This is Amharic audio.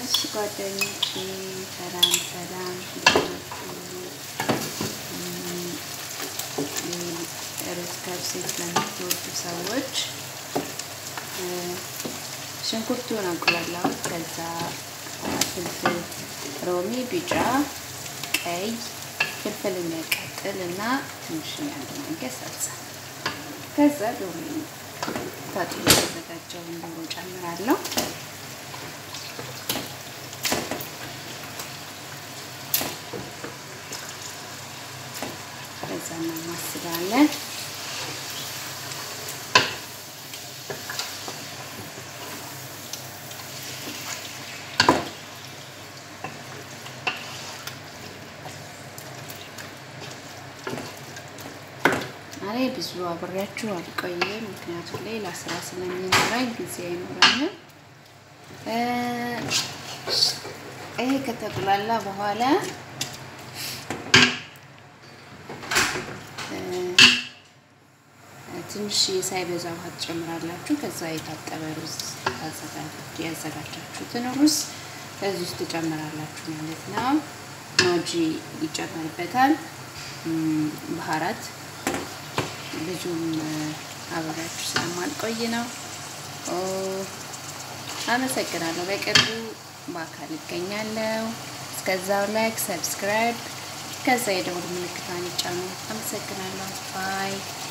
እሺ ጓደኞቼ ሰላም ሰላም፣ ሩዝ ከብሴት ለምትወዱ ሰዎች ሽንኩርቱን አቁላላሁት። ከዛ ፍልፍል ሮሚ፣ ቢጫ፣ ቀይ ፍልፍል የሚያቃጥል እና ትንሽ አንድ ማንኪያ ሳልሳ ከዛ ዶሮ ታጥቦ የተዘጋጀውን ዶሮ ጨምራለሁ። ከዛ እናማስላለን። ዛሬ ብዙ አብሬያችሁ አልቆይም፣ ምክንያቱም ሌላ ስራ ስለሚኖረኝ ጊዜ አይኖረኝም። ይሄ ከተቁላላ በኋላ ትንሽ ሳይበዛ ውሃ ትጨምራላችሁ። ከዛ የታጠበ ሩዝ ያዘጋጃችሁትን ሩዝ ከዚህ ውስጥ ትጨምራላችሁ ማለት ነው። ማጂ ይጨመርበታል፣ ባህራት ብዙም አብሬያችሁ ስለማልቆይ ነው። አመሰግናለሁ። በቅርቡ በአካል እገኛለሁ። እስከዛው ላይክ፣ ሰብስክራይብ ከዛ የደውል ምልክቷን ይጫኑ። አመሰግናለሁ። ባይ